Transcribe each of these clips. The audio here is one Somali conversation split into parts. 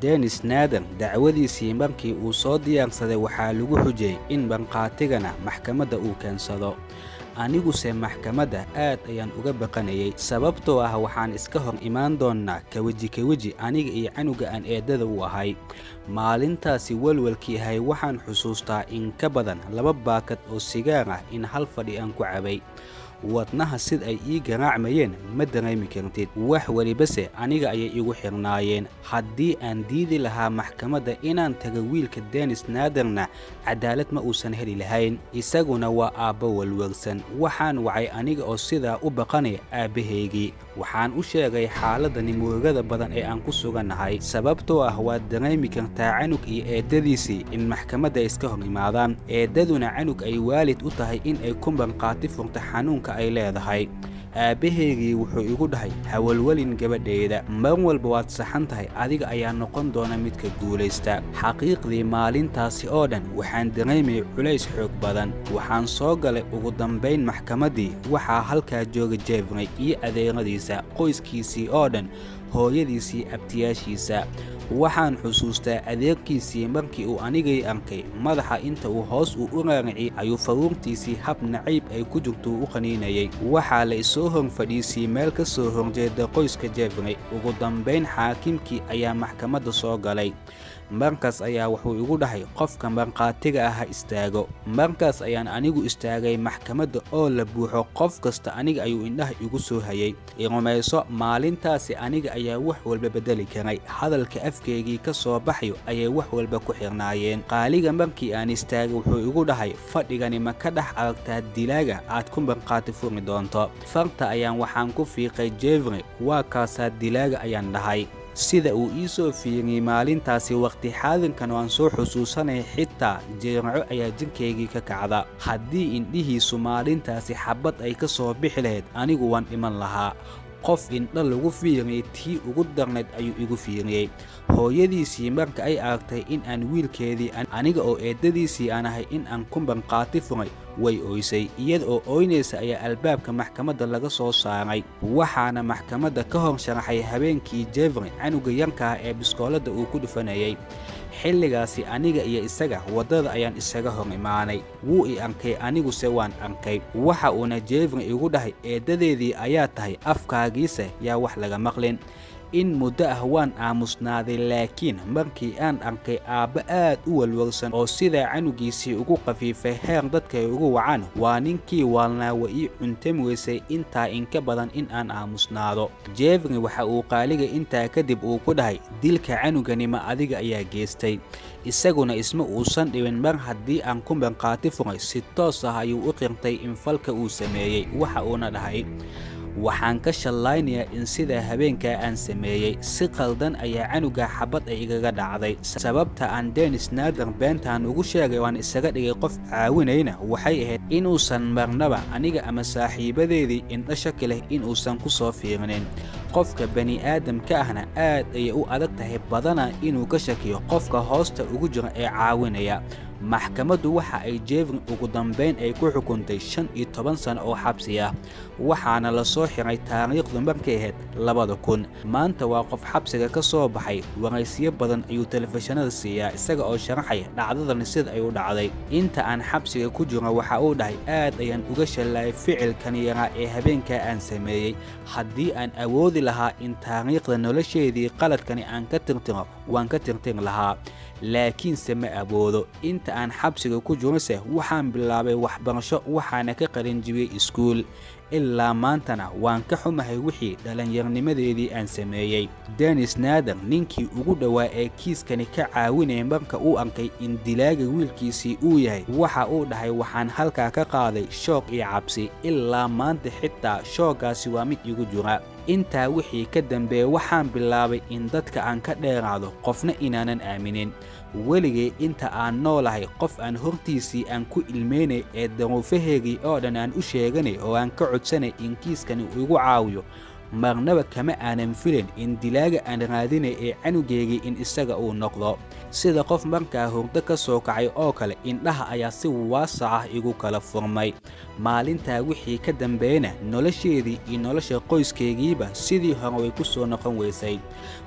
denis naadan dacwadiisii markii uu soo diyaarsaday waxaa lagu xujiyey in banqaatigana maxkamadda uu keensado aniguse maxkamadda aad ayaan uga baqanayay sababtoo ah waxaan iska hor imaan doonnaa kaweji kaweji aniga iyo canuga aan eeddada u ahay maalintaasi welwelkii ahay waxaan xusuustaa in ka badan laba baakad oo sigaar ah in hal fadhi aan ku cabay wadnaha sid ay ii garaacmayeen ma dareemi kartid wax welibase aniga ayay igu xirnaayeen haddii aan diidi lahaa maxkamadda inaan tago wiilka denis naadarna cadaalad ma uusan heli lahayn isaguna waa aabbo welwelsan waxaan wacay aniga oo sidaa u baqanaya aabbahaygii waxaan u sheegay xaaladda nimurugada badan ee aan ku sugannahay sababtoo ah waad dareemi kartaa canug iyo eeddadiisii in maxkamadda ay iska hor imaadaan eeddaduna canug ay waalid u tahay in ay ku banqaati furta xanuunka ay leedahay aabbahaygii wuxuu igu dhahay hawalwelin gabadhayda mar walba waad saxan tahay adiga ayaa noqon doona midka guulaysta xaqiiqdii maalintaasi oo dhan waxaan dareemayay culays xoog badan waxaan soo galay ugu dambayn maxkamaddii waxaa halkaa jooga jefrey iyo adeeradiisa qoyskiisii oo dhan hooyadiisii abtiyaashiisa waxaan xusuustaa adeerkiisii markii uu anigay arkay madaxa inta uu hoos uu u raariciyey ayuu faruurtiisii hab nacayb ay ku jirtuu u qaniinayay waxaa la isoo hor fadhiisiyey meel ka soo horjeeda qoyska jefrey ugu dambayn xaakimkii ayaa maxkamadda soo galay markaas ayaa wuxuu igu dhahay qofka markhaatiga ah ha istaago markaas ayaan anigu istaagay maxkamadda oo la buuxo qof kasta aniga ayuu indhaha igu soo hayay irumayso maalintaasi aniga ayaa wax walba beddeli karay hadalka afkeygii ka soo baxayo ayay wax walba ku xirnaayeen qaaliga markii aan istaagay wuxuu igu dhahay fadhigani ma ka dhex aragtaa dilaaga aad ku markhaati furi doonto farta ayaan waxaan ku fiiqay jefrey waa kaasaa dilaaga ayaan dhahay sida uu ii soo fiiriyey maalintaasi wakhti xaadirkan waan soo xusuusanaya xitaa jeeraco ayaa jirkaygii ka kacda haddii indhihiisu maalintaasi xabbad ay ka soo bixi lahayd anigu waan dhiman lahaa qof indha lagu fiiriyey tii ugu darnayd ayuu igu fiiriyey hooyadiisii marka ay aragtay in aan wiilkeedii aniga oo eeddadiisii aan ahay in aan ku banqaati furay way ooysay iyada oo ooynaysa ayaa albaabka maxkamadda laga soo saaray waxaana maxkamadda ka hor sharaxay habeenkii jefrey canuga yarkaah ee biskooladda uu ku dhufanayay xilligaasi aniga iyo isaga waddada ayaan isaga hor imaanay wuu i arkay aniguse waan arkay waxa uuna jefrey igu dhahay eeddadeedii ayaa tahay afkaagiise yaa wax laga maqlin in muddo ah waan aamusnaaday laakiin markii aan arkay aabba aad u walwalsan oo sidaa canugiisii ugu qafiifay heer dadka ay ugu wacaan waa ninkii waalnaawa ii cuntami weysay intaa inka badan in aan aamusnaado jefrey waxa uu qaaliga intaa kadib uu ku dhahay dilka canuganima adiga ayaa geestay isaguna isma uusan dhibin mar haddii aan ku banqaati furay si toos ah ayuu u qirtay in falka uu sameeyey waxa uuna dhahay waxaan ka shallaynayaa in sidaa habeenkaa aan sameeyey si qaldan ayaa canuga xabad ay igaga dhacday sababta aan denis naadar beentaan ugu sheegay waan isaga dhigay qof caawinayna waxay ahayd inuusan marnaba aniga ama saaxiibadeedii indha shaki leh inuusan ku soo fiirinin qofka bani aadamka ahna aad ayay u adag tahay badana inuu ka shakiyo qofka hoosta ugu jira ee caawinaya maxkamaddu waxa ay jefrey ugu dambayn ay ku xukuntay shan iyo toban sano oo xabsi ah waxaana la soo xiray taariikhdu markay ahayd labada kun maanta waa qof xabsiga ka soo baxay waraysiyo badan ayuu telefishinada siiyaa isaga oo sharaxaya dhacdadani sida ay u dhacday inta aan xabsiga ku jiro waxa uu dhahay aad ayaan uga shallaayay ficilkan yaraa ee habeenkaa aan sameeyey haddii aan awoodi lahaa in taariikhda nolosheedii qaladkani aan ka tirtiro waan ka tirtiri lahaa laakiinse ma awoodo inta aan xabsiga ku jirose waxaan bilaabay waxbarasho waxaana ka qalinjibiyey iskuul ilaa maantana waan ka xumahay wixii dhallinyarnimadeedii aan sameeyey denis naadar ninkii ugu dhowaa ee kiiskani ka caawinaya marka uu arkay in dilaaga wiilkiisii uu yahay waxa uu dhahay waxaan halkaa ka qaaday shoog iyo cabsi ilaa maanta xitaa shooggaasi waa mid igu jira intaa wixii ka dambeeya waxaan bilaabay in dadka aan ka dheeraado qofna inaanan aaminin weligay inta aan noolahay qof aan hortiisii aan ku ilmeynay ee daruufaheegii oo dhan aan u sheeganay oo aan ka codsanay in kiiskani igu caawiyo marnaba kama aanan filayn in dilaaga aan raadinay ee canugeygii in isaga uu noqdo sida qof markaa hurdo ka soo kacay oo kale indhaha ayaa si waasac ah igu kala furmay maalintaa wixii ka dambeeyana nolosheedii iyo nolosha qoyskaygiiba sidii hore way ku soo noqon weysay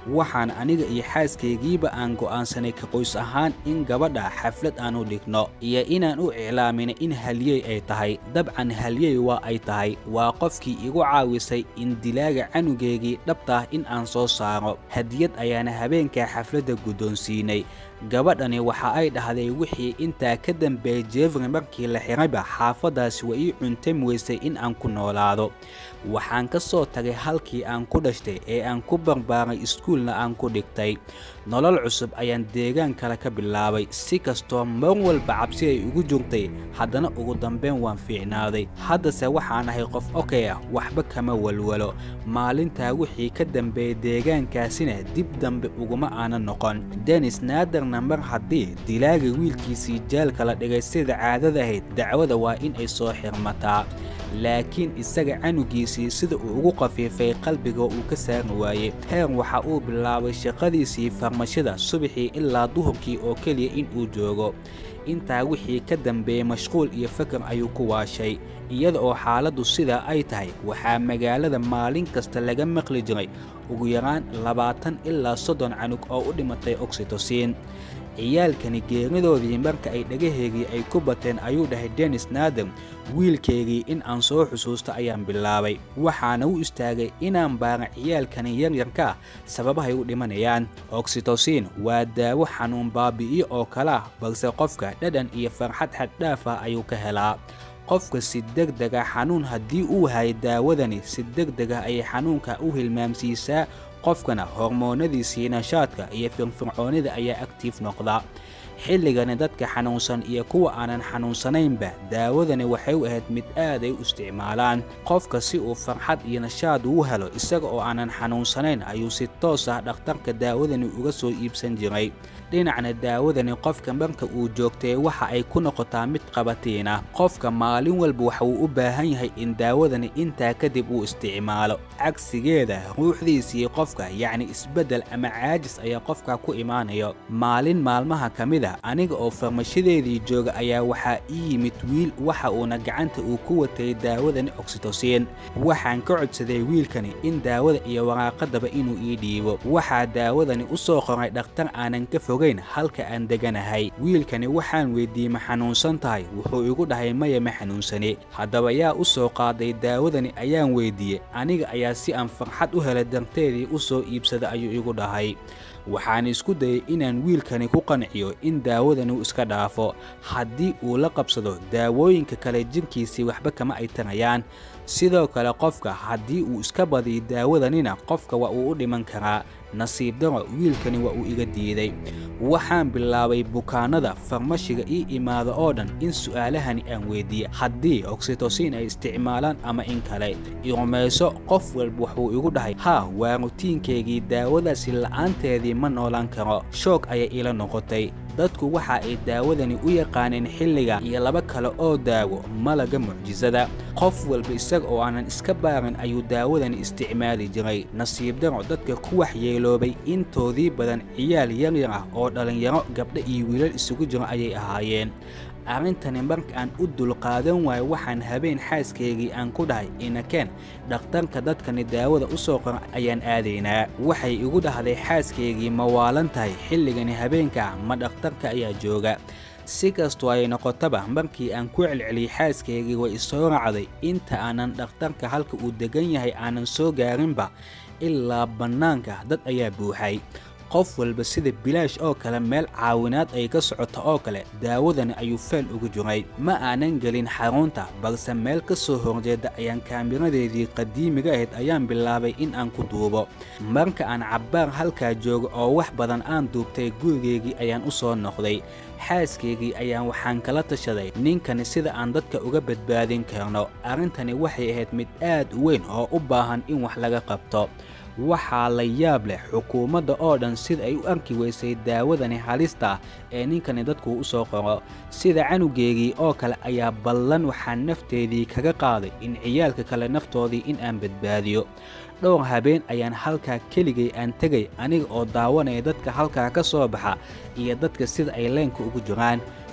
waxaan aniga iyo xaaskaygiiba aan go'aansanay ka qoys ahaan in gabadha xaflad aan u dhigno iyo inaan u iclaamina in halyey ay tahay dabcan halyey waa ay tahay waa qofkii igu caawisay in dilaaga canugeygii dhabtaah in aan soo saaro hadiyad ayaana habeenkaa xafladda guddoonsiinay gabadhani waxa ay dhahday wixii intaa ka dambeeyey jefri markii la xirayba xaafaddaasi waa ii cuntami weysay in aan ku noolaado waxaan ka soo tagay halkii aan ku dhashtay ee aan ku barbaaray iskuulna aan ku dhigtay nolol cusub ayaan deegaan kale ka bilaabay si kastoo mar walba cabsi ay ugu jirtay haddana ugu dambeyn waan fiicnaaday haddase waxaan ahay qof okey ah waxba kama walwalo maalintaa wixii ka dambeeyey deegaankaasina dib dambe uguma aanan noqon denis naadarna mar haddii dilaaga wiilkiisii jaalka la dhigay sida caadada ahayd dacwada waa in ay soo xirmataa laakiin isaga canugiisii sida uu ugu qafiifay qalbiga uu ka saari waayey heer waxa uu bilaabay shaqadiisii farmashada subaxii ilaa duhurkii oo keliya in uu joogo intaa wixii ka dambeeyey mashquul iyo fakar ayuu ku waashay iyada oo xaaladdu sidaa ay tahay waxaa magaalada maalin kasta laga maqli jiray ugu yaraan labaatan ilaa soddon canug oo u dhimatay oksitosiin ciyaalkani geeridoodii marka ay dhagaheegii ay ku bateen ayuu dhahay denis naadam wiilkaygii in aan soo xusuusto ayaan bilaabay waxaana u istaagay inaan baara ciyaalkani yaryarka ah sababahay u dhimanayaan oksitosiin waa daawo xanuun baabi'iyo oo kale ah balse qofka dhadhan iyo farxad xaddhaaf ah ayuu ka helaa qofka si degdega xanuun haddii uu hayay daawadani si degdega ayay xanuunka u hilmaamsiisaa qofkana hormoonadiisii nashaadka iyo firfircoonida ayaa aktiif noqda xilligani dadka xanuunsan iyo kuwa aanan xanuunsanaynba daawadani waxay u ahayd mid aad ay u isticmaalaan qofka si uu farxad iyo nashaad uu helo isaga oo aanan xanuunsanayn ayuu si toos ah dhakhtarka daawadani uga soo iibsan jiray dhinacna daawadani qofka marka uu joogtay waxa ay ku noqotaa mid qabatiina qofka maalin walba waxa uu u baahan yahay in daawadani intaa kadib uu isticmaalo cagsigeeda ruuxdiisii qofka yacni isbeddel ama caajis ayaa qofka ku imaanayo maalin maalmaha ka mid a aniga oo farmashadeedii jooga ayaa waxaa ii yimid wiil waxa uuna gacanta uu ku watay daawadani oksitosiin waxaan ka codsaday wiilkani in daawada iyo waraaqadaba inuu ii dhiibo waxaa daawadani u soo qoray dhakhtar aanan ka fogayn halka aan deganahay wiilkani waxaan weydiiyey ma xanuunsan tahay wuxuu igu dhahay maya ma xanuunsani haddaba yaa u soo qaaday daawadani ayaan weydiiyey aniga ayaa si aan farxad u helay darteedii u soo iibsada ayuu igu dhahay waxaan isku dayay inaan wiilkani ku qanciyo in daawadani uu iska dhaafo haddii uu la qabsado daawooyinka kale jirkiisii waxba kama ay tarayaan sidoo kale qofka haddii uu iska badiyo daawadanina qofka waa uu u dhiman karaa nasiib daro wiilkani waa uu iga diiday waxaan bilaabay bukaanada farmashiga ii imaada oo dhan in su'aalahani aan weydiiye haddii oksitosiin ay isticmaalaan ama in kale irumayso qof walba wuxuu igu dhahay haa waa rutiinkaygii daawadaasi la'aanteedii ma noolaan karo shoog ayay ila noqotay dadku waxa ay daawadani u yaqaaneen xilliga iyo laba kale oo daawo malaga mucjisada qof walba isaga oo aanan iska baarin ayuu daawadani isticmaali jiray nasiib daro dadka ku waxyeeloobay intoodii badan ciyaal yaryar ah oo dhallinyaro gabdho iyo wiilal isugu jiro ayay ahaayeen arrintani marka aan u dulqaadan waayo waxaan habeen xaaskaygii aan ku dhahay inakeen dhakhtarka dadkani daawada u soo qora ayaan aadaynaa waxay igu dhahday xaaskaygii ma waalan tahay xilligani habeenka ma dhakhtarka ayaa jooga si kastoo ay noqotaba markii aan ku celceliyey xaaskaygii way isoo raacday inta aanan dhakhtarka halka uu degan yahay aanan soo gaarinba ilaa bannaanka dad ayaa buuxay qof walba sida bilaash oo kale meel caawinaad ay ka socoto oo kale daawadani ayuu feel ugu jiray ma aanan gelin xarunta balse meel ka soo horjeeda ayaan kaamiradeedii qadiimiga ahayd ayaan bilaabay in aan ku duubo marka aan cabbaar halkaa joogo oo wax badan aan duubtay gurigeygii ayaan u soo noqday xaaskaygii ayaan waxaan kala tashaday ninkani sida aan dadka uga badbaadin karno arrintani waxay ahayd mid aad u weyn oo u baahan in wax laga qabto waxaa la yaab leh xukuumadda oo dhan sida ay u arki weysay daawadani halista ee ninkani dadku u soo qoro sida canugeygii oo kale ayaa ballan waxaan nafteedii kaga qaaday in ciyaalka kale naftoodii in aan badbaadiyo dhowr habeen ayaan halkaa keligay aan tegay aniga oo daawanaya dadka halkaa ka soo baxa iyo dadka sida ay leenka ugu jiraan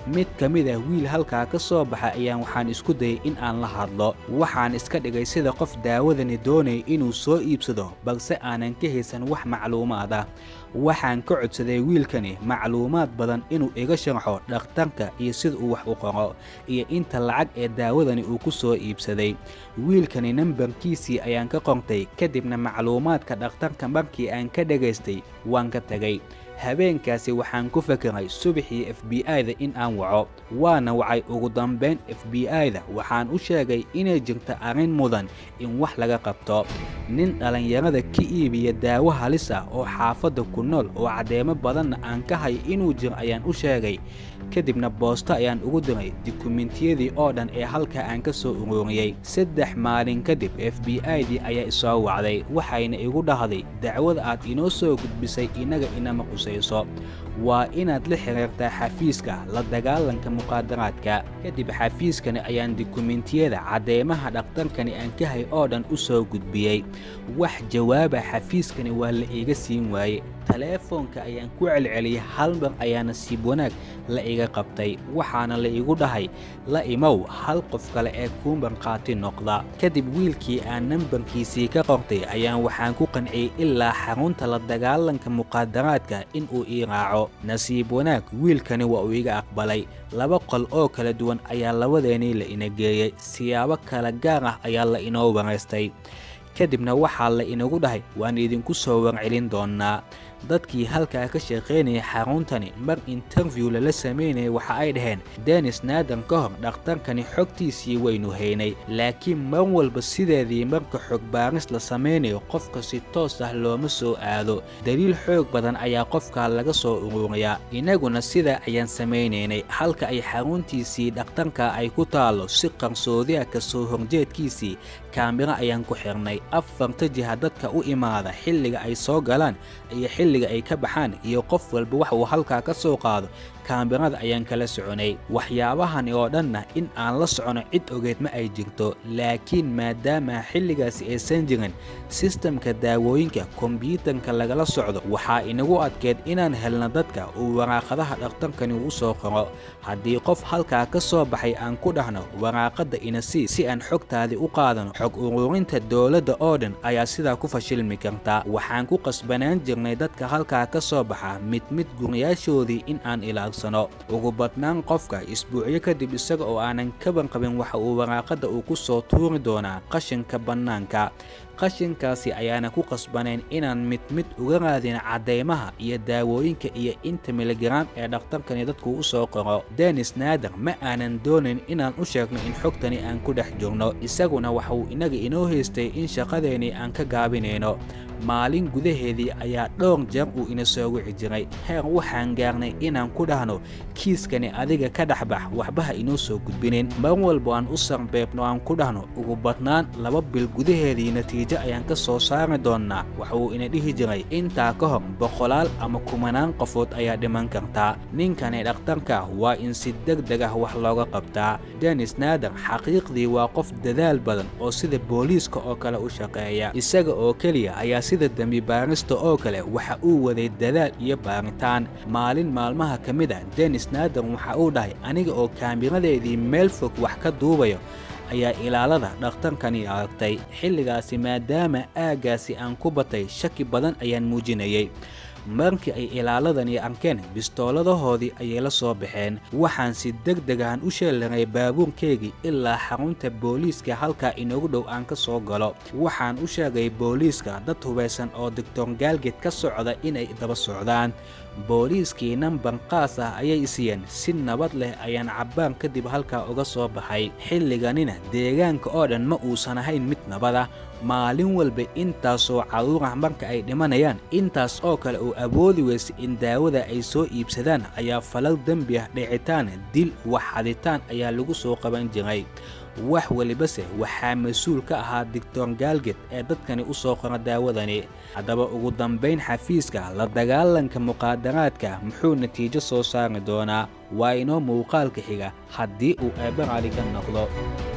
mid ka mid ah wiil halkaa ka soo baxa ayaan waxaan isku dayay in aan la hadlo waxaan iska dhigay sida qof daawadani doonaya inuu soo iibsado balse aanan ka haysan wax macluumaad ah waxaan ka codsaday wiilkani macluumaad badan inuu iga sharxo dhakhtarka iyo sida uu wax u qoro iyo inta lacag ee daawadani uu ku soo iibsaday wiilkani nambarkiisii ayaan ka qortay kadibna macluumaadka dhakhtarka markii aan ka dhagaystay waan ka tegay habeenkaasi waxaan ku fakeray subaxii f b i-da in aan waco waana wacay ugu dambayn f b i-da waxaan u sheegay inay jirta arrin mudan in wax laga qabto nin dhallinyarada ka iibiya daawo halis ah oo xaafadda ku nool oo caddeemo badanna aan ka hay inuu jiro ayaan u sheegay kadibna boosto ayaan ugu diray dukumentiyadii oo dhan ee halkaa aan ka soo uruuriyey saddex maalin kadib f b i-dii ayaa isoo wacday waxayna igu dhahday dacwada aad inoo soo gudbisay innaga inama qusayso waa inaad la xiriirtaa xafiiska la dagaalanka muqaadaraadka kadib xafiiskani ayaan dukumentiyada caddeemaha dhakhtarkani aan ka hay oo dhan u soo gudbiyey wax jawaaba xafiiskani waa la iiga siin waaye taleefoonka ayaan ku celceliyey hal mar ayaa nasiib wanaag la iga qabtay waxaana la igu dhahay la imow hal qof kale ee kuu markhaati noqda kadib wiilkii aan nambarkiisii ka qortay ayaan waxaan ku qanciyey ilaa xarunta la dagaalanka muqaadaraadka in uu ii raaco nasiib wanaag wiilkani waa uu iga aqbalay laba qol oo kala duwan ayaa labadeenii la ina geeyey siyaabo kala gaar ah ayaa la inoo waraystay kadibna waxaa la inagu dhahay waan idinku soo warcelin doonnaa dadkii halkaa ka shaqaynayay xaruntani mar interview lala samaynayay waxa ay dhaheen denis naadan ka hor dhakhtarkani xogtiisii waynu haynay laakiin mar walba sideedii marka xog baaris la samaynayo qofka si toos ah looma soo aado daliil xoog badan ayaa qofkaa laga soo ururiyaa innaguna sidaa ayaan samaynaynay halka ay xaruntiisii dhakhtarka ay ku taallo si qarsoodiah ka soo horjeedkiisii kaamiro ayaan ku xirnay afarta jiha dadka u imaada xilliga ay soo galaan iyo xilliga ay ka baxaan iyo qof walba wax uu halkaa ka soo qaado kaamirada ayaan kala soconay waxyaabahani oo dhanna in aan la socono cid ogeed ma ay jirto laakiin maadaama xilligaasi aysan jirin sistamka daawooyinka kombyuutarka lagala socdo waxaa inagu adkeed inaan helno dadka uu waraaqadaha dhakhtarkani u soo qoro haddii qof halkaa ka soo baxay aan ku dhahno waraaqadda inasii si aan xogtaadii u qaadano xog ururinta dowladda oo dhan ayaa sidaa ku fashilmi karta waxaan ku qasbanaan jirnay dadka halkaa ka soo baxa mid mid guryaashoodii in aan ilaalsano ugu badnaan qofka isbuucyo kadib isaga oo aanan kaban qabin waxa uu waraaqadda uu ku soo tuuri doonaa qashinka bannaanka qashinkaasi ayaana ku qasbanayn inaan mid mid uga raadin caddaymaha iyo daawooyinka iyo inta miligaraam ee dhakhtarkani dadku u soo qoro denis naader ma aanan doonayn inaan u sheegno in xogtani aan ku dhex jirno isaguna waxauu innaga inoo haystay in shaqadeennii aan ka gaabinayno maalin gudaheedii ayaa dhowr jeer uu ina soo wici jiray heer waxaan gaarnay inaan ku dhahno kiiskani adiga ka dhexbax waxbaha inoo soo gudbinin mar walba aan u sarbeebno aan ku dhahno ugu badnaan laba bil gudaheedii natiijo ayaan ka soo saari doonnaa waxa uu ina dhihi jiray intaa ka hor boqolaal ama kumanaan qofood ayaa dhiman kartaa ninkani dhakhtarka waa in si deg deg ah wax looga qabtaa denis naader xaqiiqdii waa qof dadaal badan oo sida booliiska oo kale u shaqeeya isaga oo keliya ayaa sida dembi baarista oo kale waxa uu waday dadaal iyo baaritaan maalin maalmaha ka mid ah denis naader waxa uu dhahay aniga oo kaamiradeedii meel fog wax ka duubayo ayaa ilaalada dhakhtarkani aragtay xilligaasi maadaama aaggaasi aan ku batay shaki badan ayaan muujinayay markii ay ilaaladani arkeen bistooladahoodii ayay la soo baxeen waxaan si deg degahan u sheelaray baabuurkeygii ilaa xarunta booliiska halkaa inoogu dhow aan ka soo galo waxaan u sheegay booliiska dad hubaysan oo doctor gaalged ka socda inay daba socdaan booliiskii nambar qaas ah ayay isiyeen si nabad leh ayaan cabbaan kadib halkaa uga soo baxay xilliganina deegaanka oo dhan ma uusan ahayn mid nabad ah maalin walba intaasoo carruur ah marka ay dhimanayaan intaas oo kale uu awoodi weysa in daawada ay soo iibsadaan ayaa falal dembi ah dhicitaan dil wax xaditaan ayaa lagu soo qaban jiray wax welibase waxaa mas-uul ka ahaa doctor gaalged ee dadkani u soo qora daawadani haddaba ugu dambayn xafiiska la dagaalanka muqaadaraadka muxuu natiijo soo saari doonaa waa inoo muuqaalka xiga haddii uu eebbe raali ka noqdo